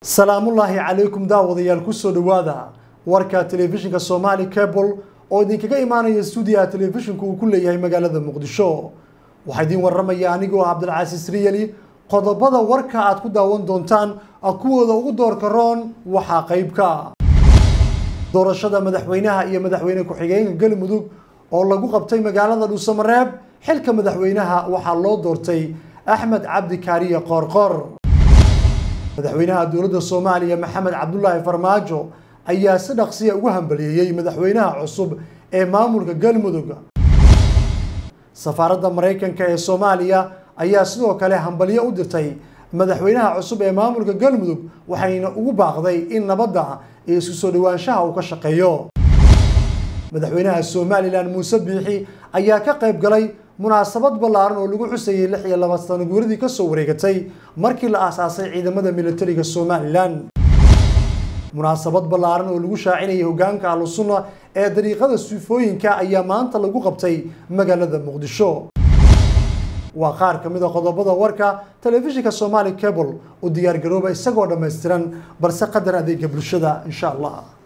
salaamullaahi calaykum daawadayaal kusoo dhowaada warka telefishinka somaali cable oo idinkaga imaanaya stuudiyaha telefishinku uu ku leeyahay magaalada muqdisho waxaa idiin waramaya anigoo ah cabdilcasiis riyali qodobada warka aad ku daawan doontaan kuwooda ugu doorka roon waxaa qaybka doorashada madaxweynaha iyo madaxweyne ku-xigeenka galmudug oo lagu qabtay magaalada dhuusamareeb xilka madaxweynaha waxaa loo doortay axmed cabdi kaariye qoorqoor madaxweynaha dowladda soomaaliya maxamed cabdulaahi farmaajo ayaa si dhaqsiya ugu hambaliyeeyey madaxweynaha cusub ee maamulka galmudug safaaradda maraykanka ee soomaaliya ayaa sidoo kale hambalyo u dirtay madaxweynaha cusub ee maamulka galmudug waxayna ugu baaqday in nabadda iyo isku soo dhowaanshaha uu ka shaqeeyo madaxweynaha somalilan muuse biixi ayaa ka qayb galay munaasabad ballaaran oo lagu xusayay lix iyo laba sano guuradii kasoo wareegatay markii la aasaasay ciidamada militariga somalilan munaasabad ballaaran oo lagu shaacinayay hogaanka ahlusunna ee dariiqada suufooyinka ayaa maanta lagu qabtay magaalada muqdisho waa qaar ka mid a qodobada warka telefishinka somaali cable u diyaargarooba isagoo dhammaystiran balse qadar adeega bulshada insha allah